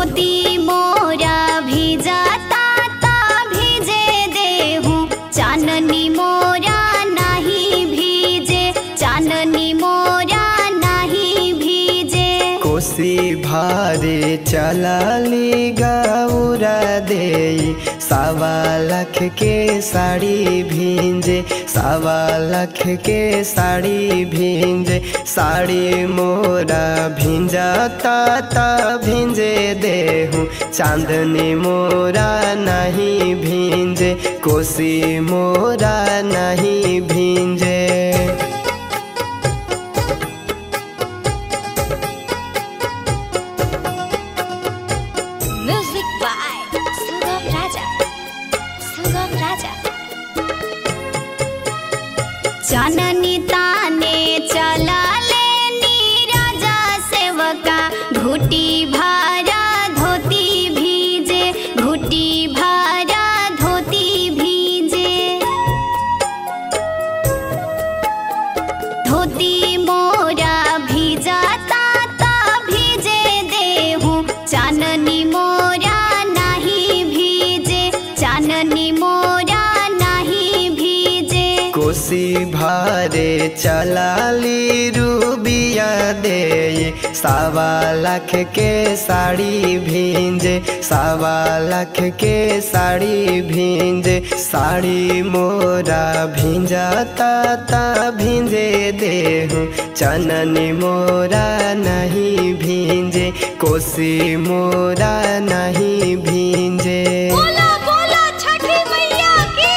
धोती मोरा भिजाता ता भिजे देहूँ चाननी मोरा नहीं भीजे चाननी मोरा नहीं भीजे कोसी भारे चलाली गौरा दे सवा लाख के साड़ी भींजे सवा लाख के साड़ी भींजे साड़ी मोरा भिंजाता ता भिंजे देहूँ चांदनी मोरा नहीं भींजे कोसी मोरा नहीं भींजे म्यूजिक बाय सुगम राजा सुगम राजा चाननी ताने चला लेनी राजा सेवका घुटी भारा धोती भीजे घुटी भारा धोती भीजे धोती मोरा भिजाता ता भीजे देहूँ चाननी मोरा नहीं भीजे चाननी मोरा नहीं भीजे कोसी भारे चलाली रूबिया दे सवा लाख के साड़ी भींजे सवा लाख के साड़ी भींजे साड़ी मोरा भिंजाता ता भिंजे देहूँ चननी मोरा नहीं भींजे कोसी मोरा नहीं भींजे बोला बोला छठी मैया की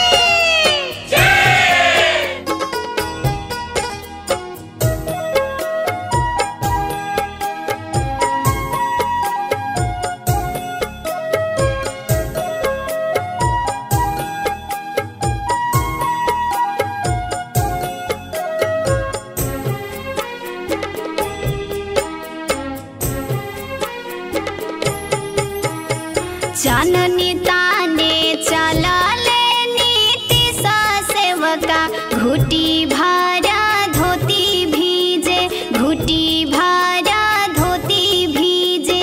चाननी ताने चला लेनी तिसा सेवका घुटी भारा धोती भीजे घुटी भारा धोती भीजे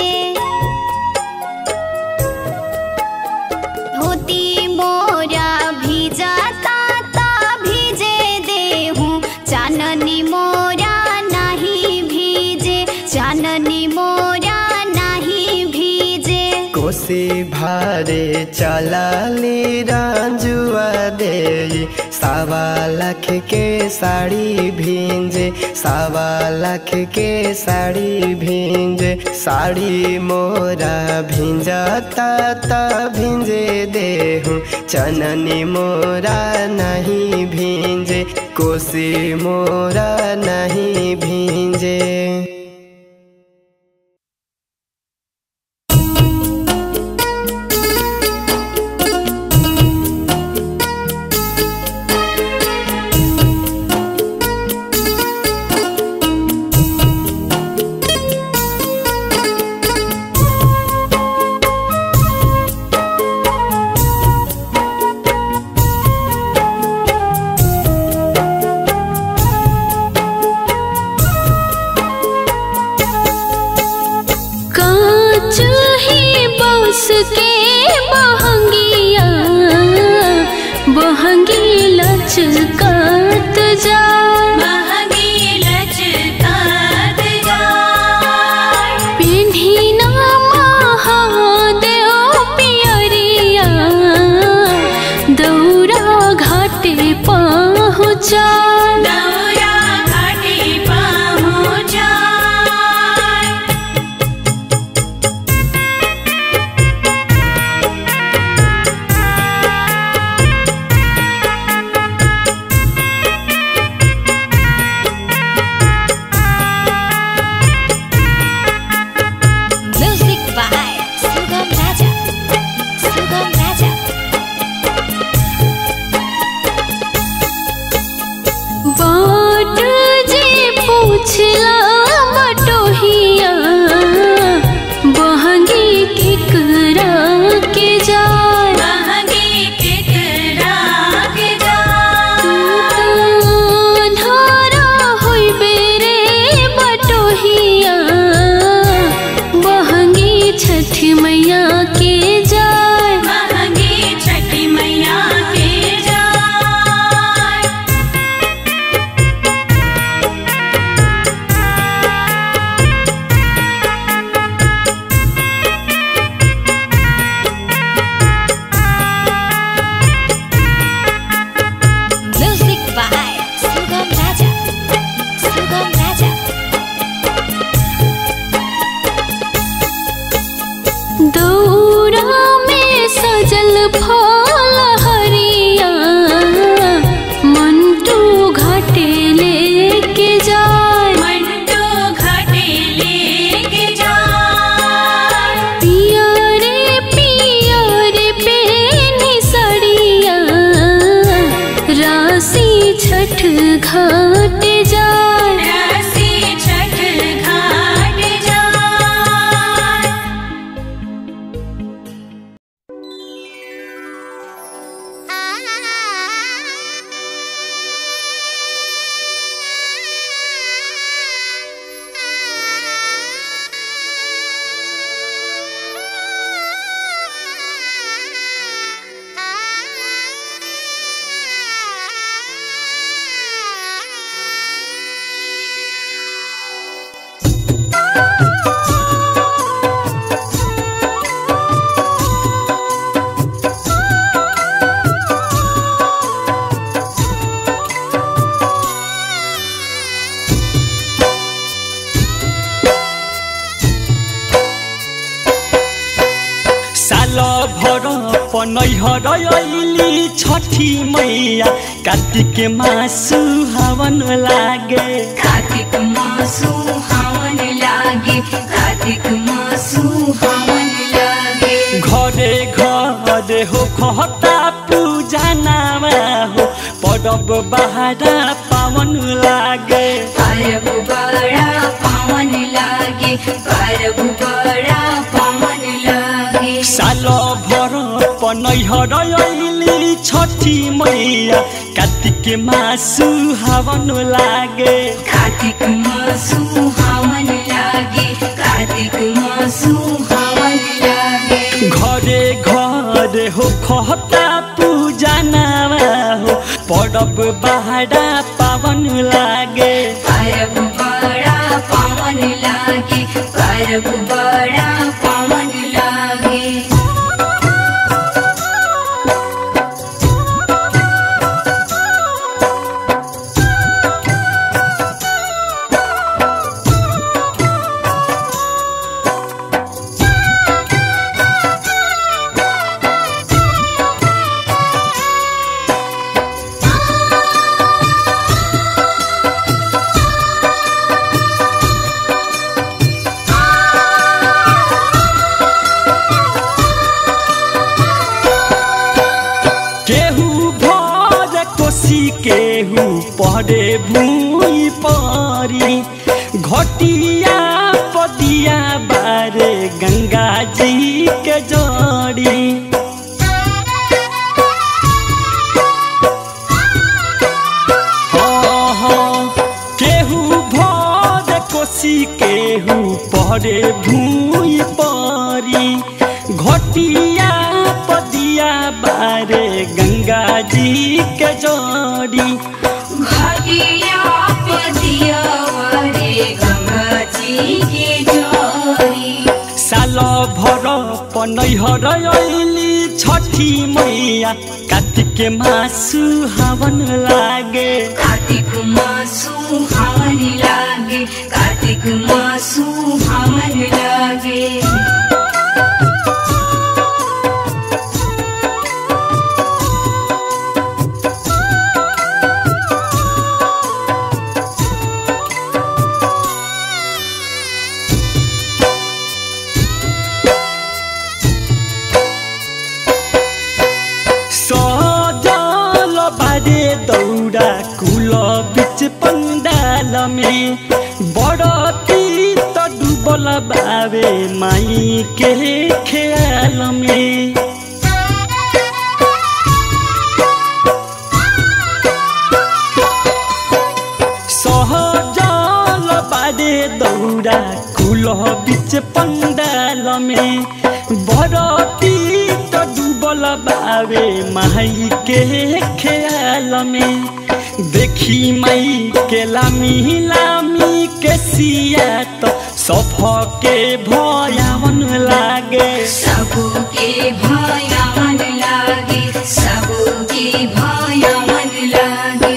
धोती मोरा भिजाता ता भीजे देहूँ चाननी मोरा नहीं भीजे चाननी मोरा नहीं भीजे कोसी भारे चलाली राजुआ दे सवा लाख के साड़ी भींजे सवा लाख के साड़ी भींजे साड़ी मोरा भिंजाता ता भिंजे देहूँ चननी मोरा नहीं भींजे कोसी मोरा नहीं भींजे कांच ही बांस के बहंगिया बहंगी लचकात जा पिन्ही ना महादेव पियरिया दौरा घाटे पहुँचा मैया के जाय महंगी छठी मैया के जाय Music by Sugam Raja. Sugam Raja. दौरा में सजल फल हरिया मंटू घाटे लेके जाय मंटो घाटे लेके जाय पिया रे पिया रे पेनी सड़िया राशि छठ घाट जाय रसी छठ घाट जाय साल भर पनैहर अइली छठी मैया कार्तिक मासु हवन लागे कार्तिक मासु हवन लागे कार्तिक मासु हवन लागे घरे घरे हो खता पूजा नामा हो परब बहारा पावन लागे परब बड़ा पावन लागे परब बड़ा पावन लागे साल भर पनैहर अइली छठी मैया कार्तिक मासु हवन लागे कार्तिक मासु हवन लागे कार्तिक मासु हवन लागे घरे घरे हो खता पूजा नामा हो परब बहारा पावन लागे परब बड़ा पावन लागे परब बड़ा पावन लागे केहू भर कोसी केहू परे भूई परी घटिया पदिया बारे गंगा जी के जड़ी हाँ, हाँ, केहू भर कोसी केहू परे भूई परी घटिया पदिया बारे गंगा जी के जोड़ी घटिया पतिया वरे गंगा जी के जोड़ी साल भर पनैहर अइली छठी मैया कार्तिक मासु हवन लागे कार्तिक मासु हवन लागे कार्तिक मासु हवन लागे सजल बारे दौरा कुल बिच पंडाल में बड़ती त डुबल बावे माई के ख्याल में सहजल बारे दौरा कुल बिच पंडाल में में बरती तो डूबल बावे माई के ख्याल में देखी माई के लामी लामी के सिया तो सफ के भयावन लागे सबके भया मन लागे सबके भया मन लागे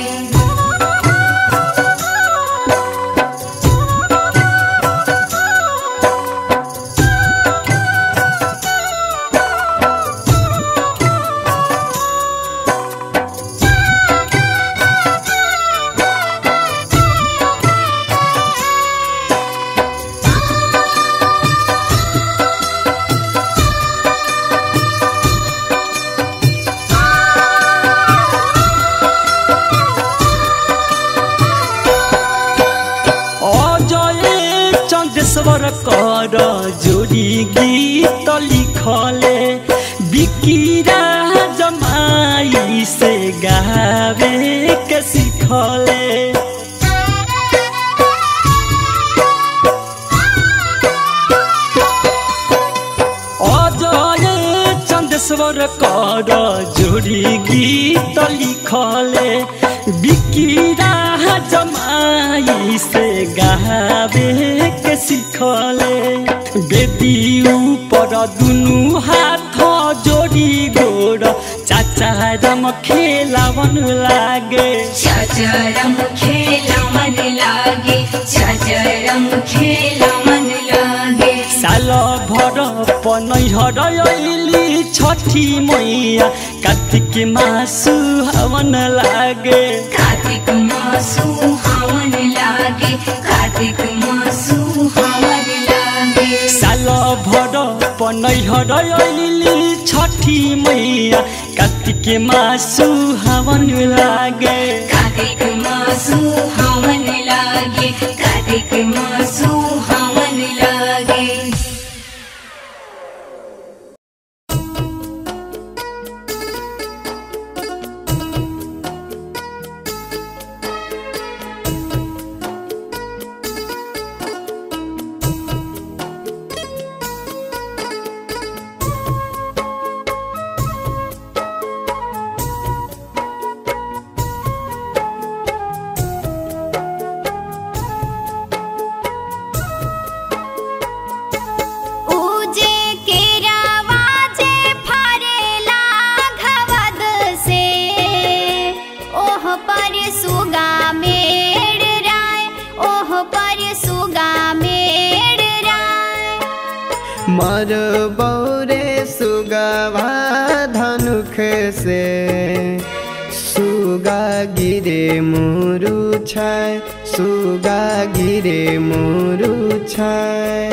अजय चंदेश्वर कर जोड़ी गीत लिखले बिकिरा जमाई से गावे के सिखले अजय चंदेश्वर कर जोड़ी गीत लिखले बिकिरा जमाई से गावे के सिखले बेदी ऊपर दुनु हाथ जोड़ी गोर चाचा रम खेलावन लागे चचरम खेला मन लागे चचरम खेला मन लागे साल भर पनैहर अइली छठी मैया कार्तिक मासु हवन लागे कार्तिक मासु हवन लागे कार्तिक मासु हवन लागे साल भर पनैहर अइली छठी मैया कार्तिक मासु हवन लागे कार्तिक मासु हवन लागे कार्तिक मासु हवन लागे उजे केरावा जे फरेला घवद से ओह पर सुगा मेड़ राय ओह पर सुगा मेड़ राय मर बौरे सुगवा धनुख से सुगा गिरे मुरु छाय सुगा गिरे मुरु छाय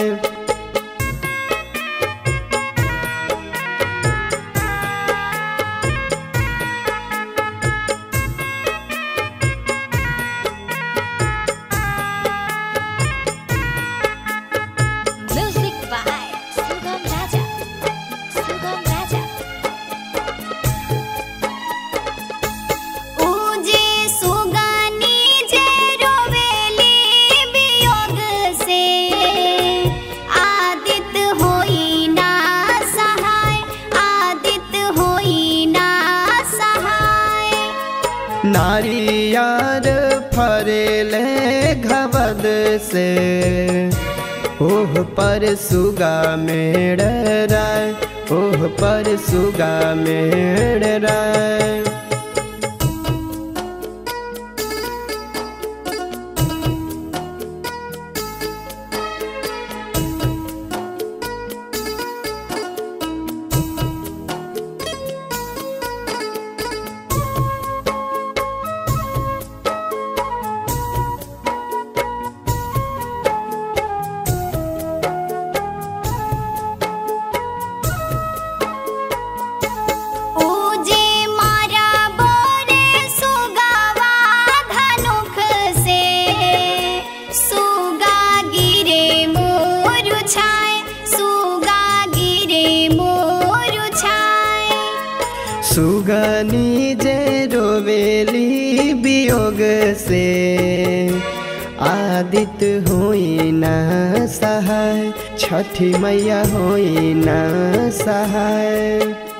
म्यूजिक बाय सुगम राजा सुगम राजा उजे सुगानी जे रोवेली वियोग से आदित होई ना सहाय आदित होई ना सहाय नारियार फरेले घबद से ओह पर सुगा मेड़ राय ओह पर सुगा मेड़ राय उजे मारा बोरे सुगावा धनुख से सुगा गिरे मोरु छाय सुगा गिरे मोरु छाय सुगनी जे रोवेली वियोग से आदित हुई न सहाय छठी मैया होई ना सहाय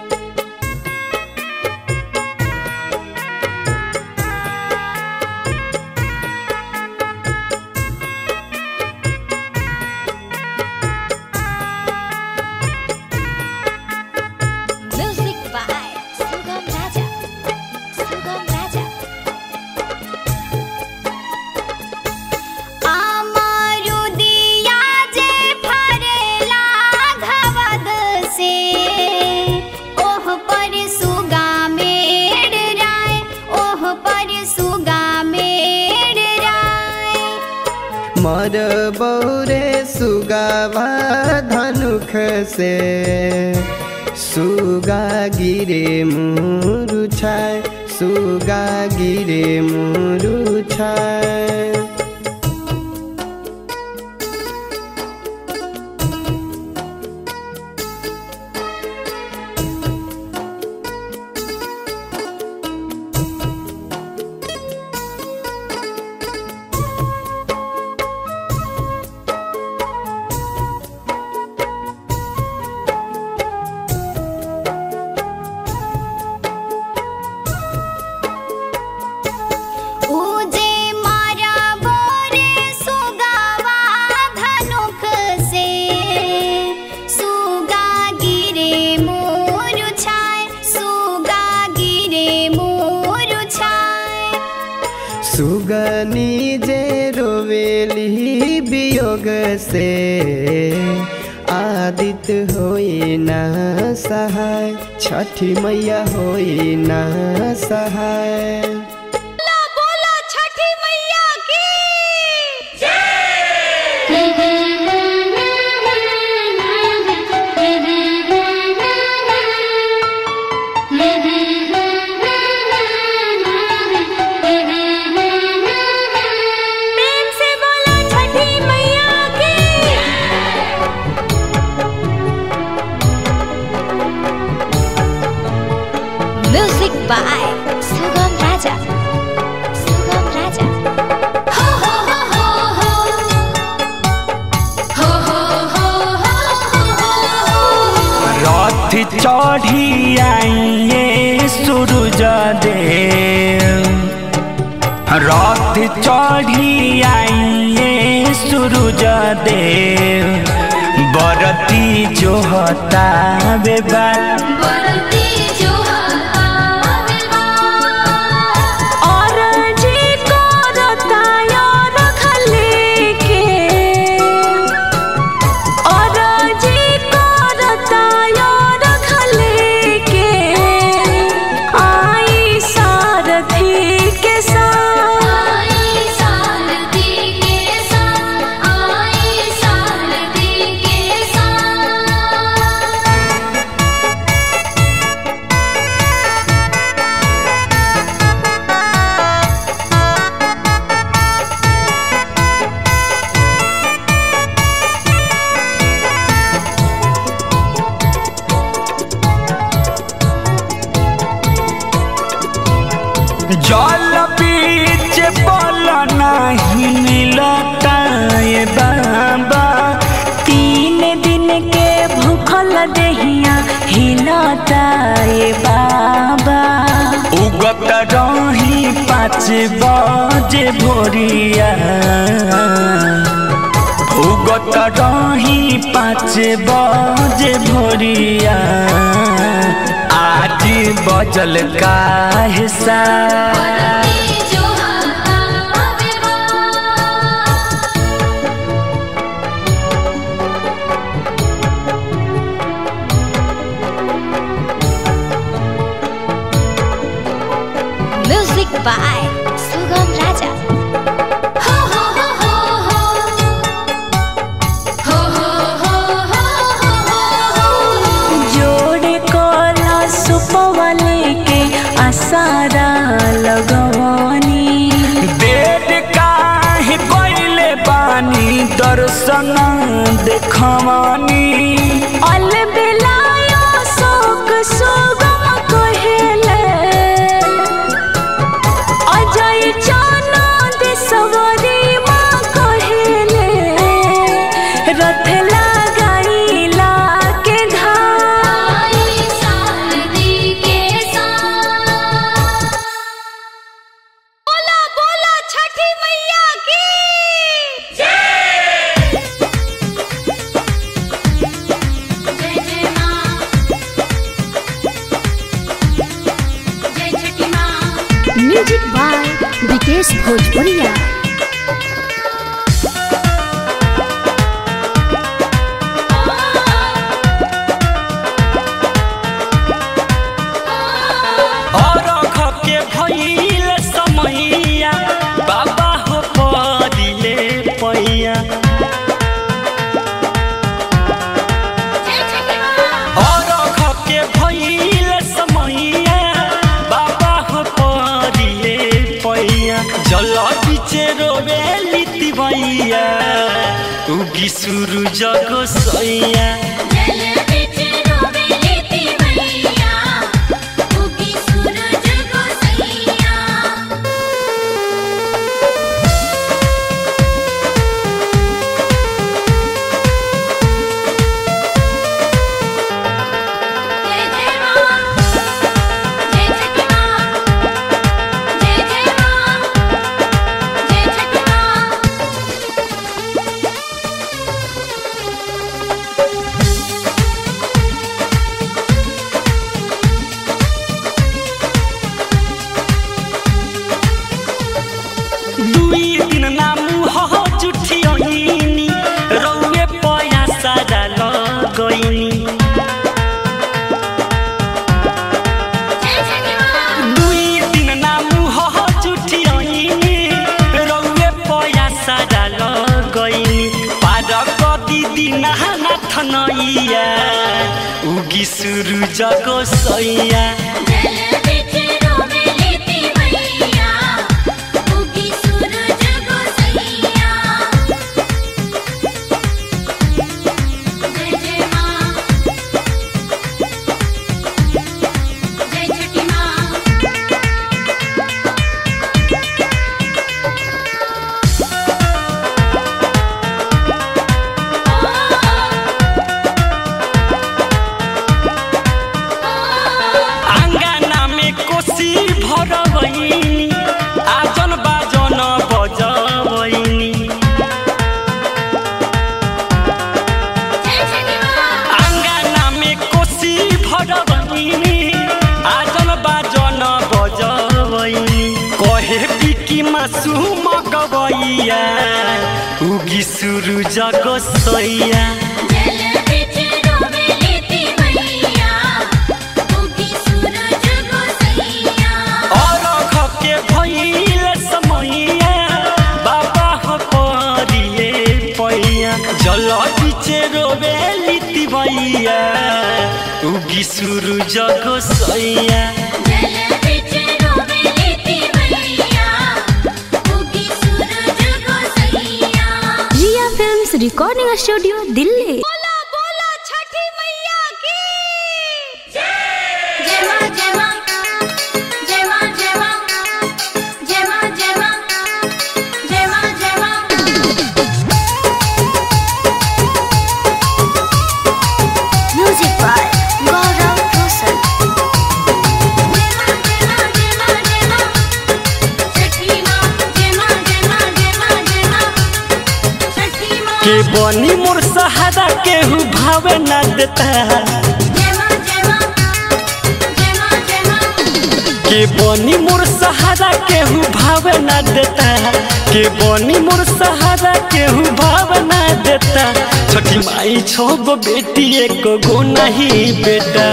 Music by Sugam Raja. Sugam Raja. আমারু দিয়া যে ফরেলা ঘবদ সে ওহ পর সুগা মেড় রায় ওহ পর সুগা মেড় রায় मर बौरे सुगावा धनुख से सुगा गिरे मुरु छाय सुगा गिरे मुरु छाय उजे मारा बोरे सुगावा धनुख से सुगा गिरे मोरु छाय सुगा गिरे मोरु छाय सुगनी जे रोवेली वियोग से आदित होई ना सहाय छठी मैया होई ना सहाय बोलो छठी मैया की प्रेम से बोलो छठी मैया की Music by Sugam Raja. Sugam Raja. हो हो हो हो हो हो हो हो हो रथ चढ़ी आइए सूरज देव रथ चढ़ी आइए सूरज देव बरती जो हता बेबार बरती जो आवे और जी को रताया रखले के और जी को रताया रखले के आई सारथी के साथ आई सारथी के साथ आई सारथी के साथ जल बीच बल नहीं मिलता ये बाबा तीन दिन के भूखल दहिया हिलता ये बाबा उगत रही पाँच बजे भोरिया उगत रही पाँच बजे भोरिया आज बजल का हिस्सा जो आवे Music by Sugam Raja. हो हो हो हो हो हो हो हो हो जोड़े कोला सुपवाले के आसारा लगवानी देर काहे कोइले बानी दर्शन देखवानी अल बेलायो शोक सुगम कहेले अजय चानद सवारी माँ कहेले रथ लागा म्यूजिक बाय विकेश भोजपुरिया और के भइल समैया बाबा हो परिले पैया और के भइल समैया बाबा हो परिले पैया जल बिचे रोवे लिति भैया उगी सुरु जग सैया दुई दिन नामु हो जुठी ओइनी रौए पया सारा लगइनी दुई दिन नामु हो जुठी ओइनी रौए पया सारा लगइनी पार कति दिन नाथ नैया उगी सुरु जगो सैया आंगना में कोसी भरबैनी आजन बाजन बजबैनी आंगना में कोसी भरबैनी आजन बाजन बजबैनी कहे बिकी मासु मगबैया उगी सुरु जग सैया और के भइल समैया बाबा हो परिले पैया जल बिचे रोवे लिति भैया उगी सुरु जग सैया Riya films recording studio Delhi music by Gaurav Roshan के बनी मोर सहारा केहू भावे ना देता के बनी मोर सहारा केहू भावे ना देता के बनी मोर सहारा केहू भावे ना देता छोटी माई छो गो बेटी एक गो नहीं बेटा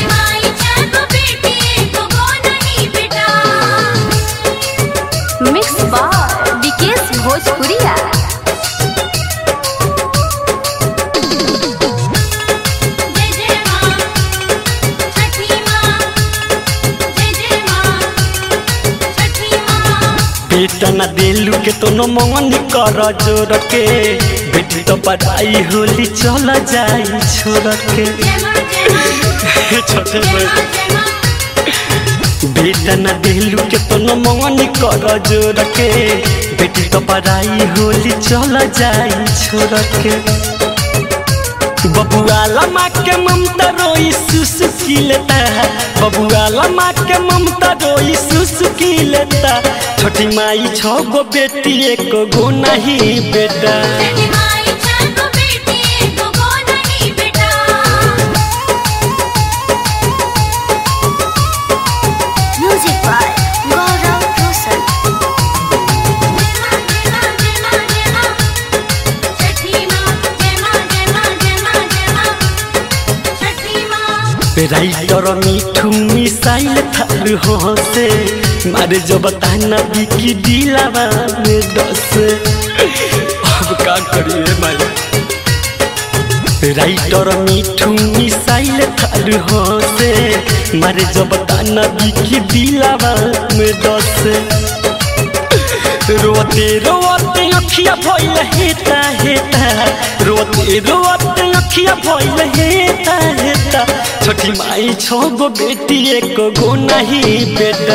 मिक्स बाय विकेश भोजपुरिया बेटा ना दिलू के तो नो मंगनी कर जोर के बेटी तो पढ़ाई होली चल जाई छोड़ के छोटे बड़े बेटा ना दिलू के तो नो मंगनी कर जोर के बेटी तो पढ़ाई होली चल जाई छोड़ के बबुआला माँ के ममता रोई सुसुकी लेता बबुआला माँ के ममता रोई सुसुकी लेता छोटी माई छो गो बेटी एक गो नहीं बेटा music by Gaurav writer Mithu मिसाइल थार हंसे मारे जब ताना बिकी दिलावा में दस अब का करिए मारे राइटर मिठू मिसाइल थार हंसे मारे जब ताना बिकी दिलावा में दस रोते रोते अखिया भइल हेता हेता रोते रोते अखिया भइल हेता हेता छोटी माई छो गो बेटी एक गो नहीं बेटा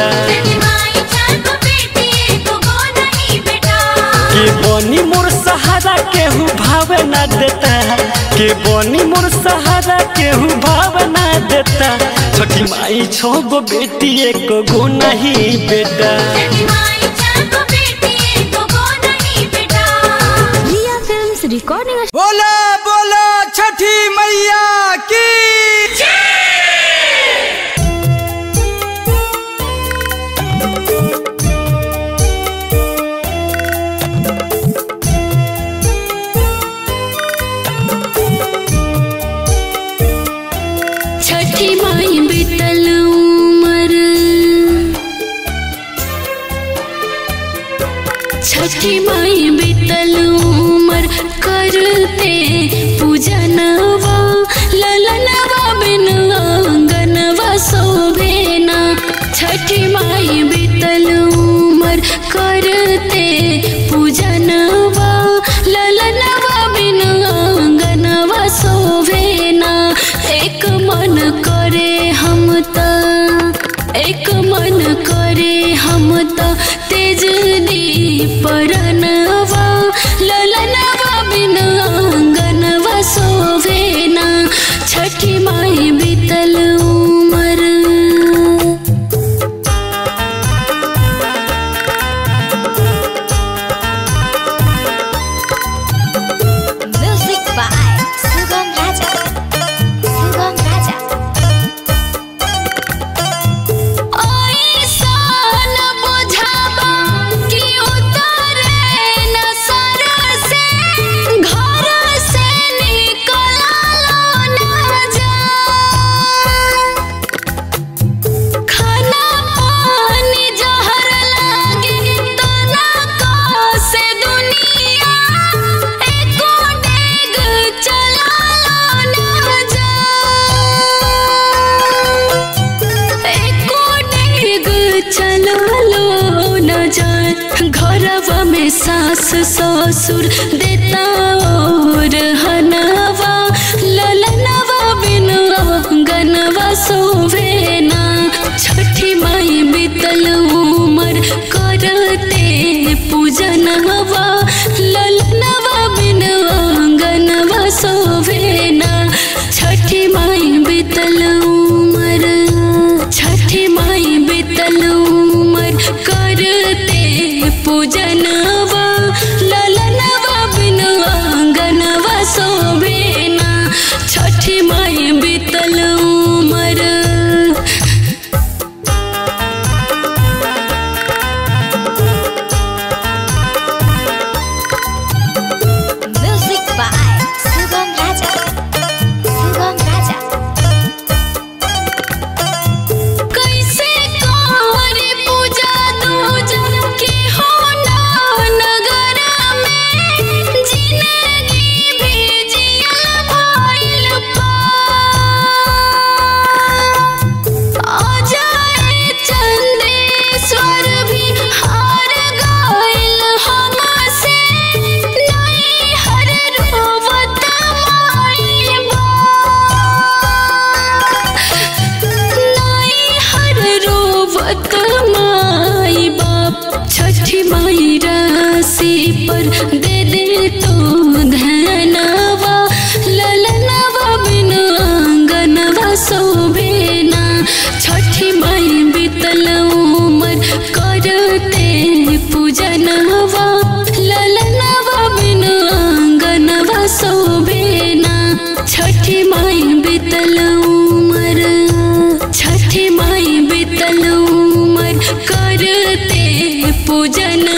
के बनी मोर सहारा केहू भाव ना देता के बनी मोर सहारा केहू भाव ना देता छोटी माई छो गो बेटी एक गो नहीं बेटा रिया फिल्म्स रिकॉर्डिंग बोला बोला छठी मैया की छठी माई बीतल उमर छठी माई बीतल उमर करते पूजनवा ललनवा बिन अंगनवा शोभेना छठी माई बीतल उमर करते पूजनवा ललनवा बिन अंगनवा शोभेना एक मन करे हम त एक मन करे हम त तेज परनवा ललनवा बिन अंगनवा शोभेना छठी माई बीतल उमर Music by Sugam Raja. Sugam Raja. ऐसन बुझाबा कि उतरे न सर से घर से निकललो न जा खाना पानी जहर लागे तना को से दुनिया एको डेग चलालो न जा एको डेग चलालो न जान घरवा में सास ससुर देता और हनवा ललनवा बिन गनवा सोवेना छठी माई बीतल उमर करते पूजनवा ललनवा बिन गनवा सोवेना छठी माई बीतल उमर छठी माई बीतल उमर करते पूजनवा ललनवा बिन गनवा सोवेना छठी माई बीतल उमर Music by Sugam Raja. Sugam Raja. कैसे करे पूजा दूजा के हो ना नगर में जिंदगी भी जियल भइल पा आ जाए चंदेश्वर भी हार गइल हमसे नहीं हर रोवत माई बा नाई हर रोवत माई बाप छठी माई राशि पर दे दे तो धनवा ललनवा बिन आंगनवा शोभेना छठी माई बीतल उमर करते पूजनवा ललनवा बिन आंगनवा शोभेना छठी माई बीतल उमर छठी माई बीतल उमर करते पूजन